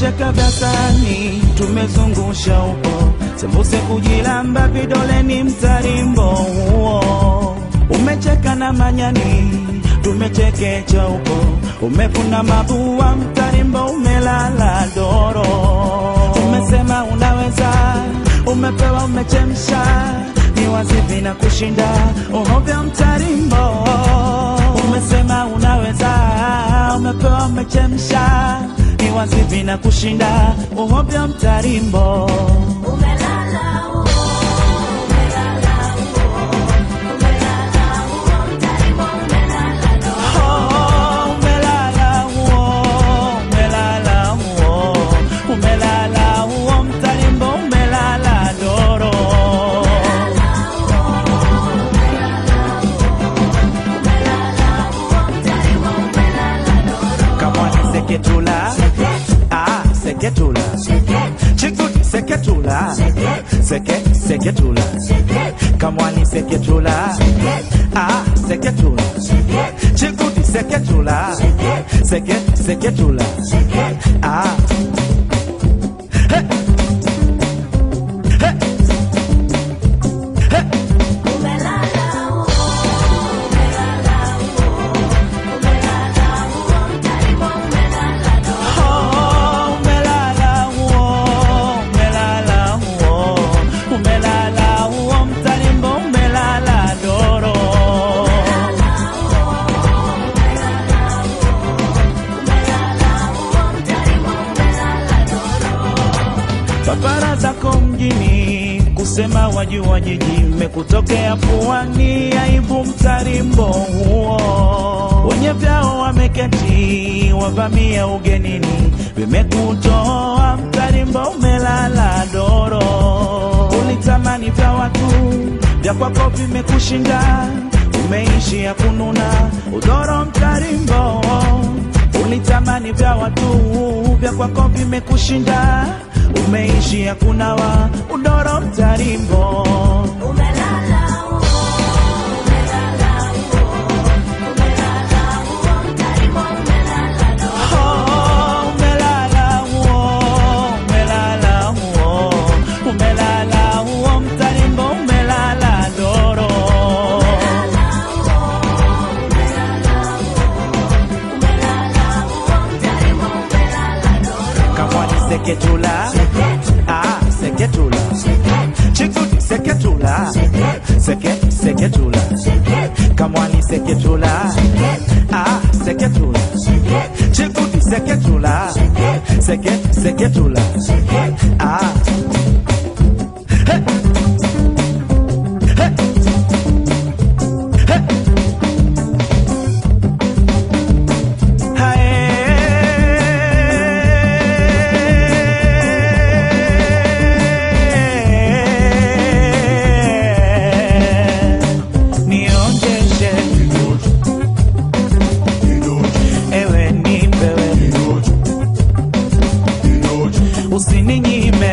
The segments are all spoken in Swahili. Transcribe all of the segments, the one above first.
tumecheka vyasani, tumezungusha uko sembuse kujilamba vidoleni, mtarimbo huo umecheka na manyani, tumechekecha huko, umefuna mabua, mtarimbo umelala doro, umesema unaweza, umepewa, umechemsha ni wazivi na kushinda uhovya mtarimbo, umesema unaweza, umepewa, umechemsha ni wazivi na kushinda uhovya mtarimbo. Oh, umelala huo, umelala huo, umelala huo mtarimbo, umelala doro. Kamwani seketula, ah, seketula, chikuti seketula, seke seketula, kamwani seketula, ah, seketula, chikuti seketula, seke seketula, ah. Hey. Hey. Hey. Oh, umelala huo, umelala huo, umelala huo mtarimbo, umelala doro. Papara zako mjini kusema wajua jiji mmekutokea puani, aibu mtarimbo huo. Wenye vyao wameketi wavamia ugenini, vimekutoa mtarimbo, umelala doro. Ulitamani vya watu, vya kwako vimekushinda, umeishi ya kununa udoro mtarimbo ulitamani vya watu vya kwako vimekushinda, umeishi ya kunawa udoro mtarimbo. Oh, umelala huo, umelala huo, umelala huo mtarimbo, umelala doro. Kamwani seketula, ah, seketula, chikuti seketula, seke seketula, kamwani seketula, ah, seketula, chikuti seketula, seke seketula, ah. Hey. Hey. Hey. Hae. Nionjeshe ewe nipewe, usininyime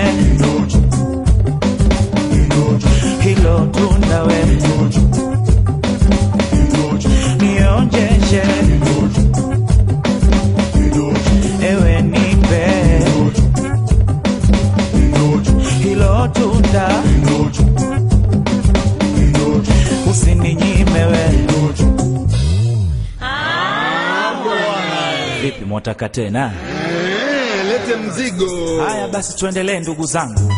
hilo tundawe, nionjeshe ewe nipe hilo tunda, usininyimewe. Vipi, mwataka tena? Eh, lete mzigo. Haya basi, tuendelee ndugu zangu.